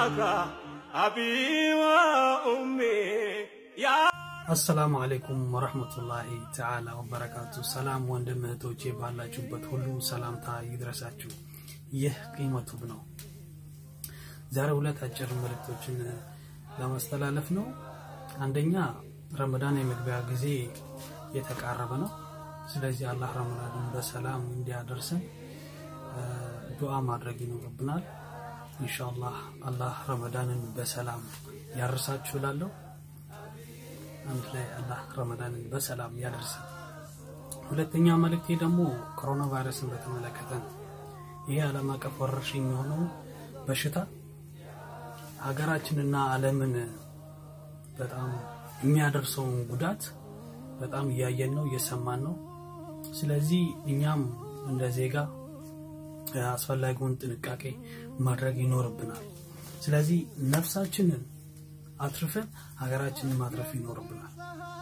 فداك أبي وأمي يا አሰላሙ አለይኩም ወረህመቱላሂ ተዓላ ወበረካቱ። ሰላም ወንድም እህቶቼ ባላችሁበት ሁሉ ሰላምታ ይድረሳችሁ። ይህ ቂመቱብ ነው። ዛሬ ሁለት አጭር መልእክቶችን ለማስተላለፍ ነው። አንደኛ ረመዳን የመግቢያ ጊዜ የተቃረበ ነው። ስለዚህ አላህ ረመዳንን በሰላም እንዲያደርሰን ዱዓ ማድረግ ይኖርብናል። ኢንሻአላህ አላህ ረመዳንን በሰላም ያርሳችሁ እላለሁ። አንድ ላይ አላህ ረመዳንን በሰላም ያደርሰን። ሁለተኛ መልእክቴ ደግሞ ኮሮና ቫይረስን በተመለከተ ነው። ይሄ ዓለም አቀፍ ወረርሽኝ የሆነው በሽታ ሀገራችንና ዓለምን በጣም የሚያደርሰውን ጉዳት በጣም እያየን ነው፣ እየሰማን ነው። ስለዚህ እኛም እንደ ዜጋ አስፈላጊውን ጥንቃቄ ማድረግ ይኖርብናል። ስለዚህ ነፍሳችንን አትርፈን ሀገራችንን ማትረፍ ይኖርብናል።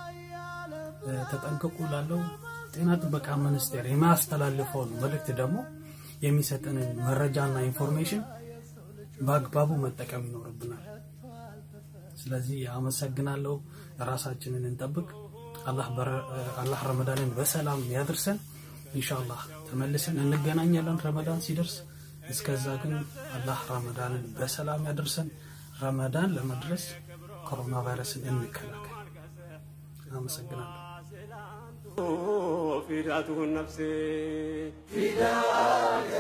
ተጠንቀቁ ላለው ጤና ጥበቃ ሚኒስቴር የሚያስተላልፈውን መልእክት ደግሞ የሚሰጠንን መረጃና ኢንፎርሜሽን በአግባቡ መጠቀም ይኖርብናል። ስለዚህ አመሰግናለሁ። ራሳችንን እንጠብቅ። አላህ ረመዳንን በሰላም ያድርሰን። ኢንሻአላህ ተመልሰን እንገናኛለን ረመዳን ሲደርስ። እስከዛ ግን አላህ ረመዳንን በሰላም ያደርሰን። ረመዳን ለመድረስ ኮሮና ቫይረስን እንከላከል። አመሰግናለሁ። فداته النفس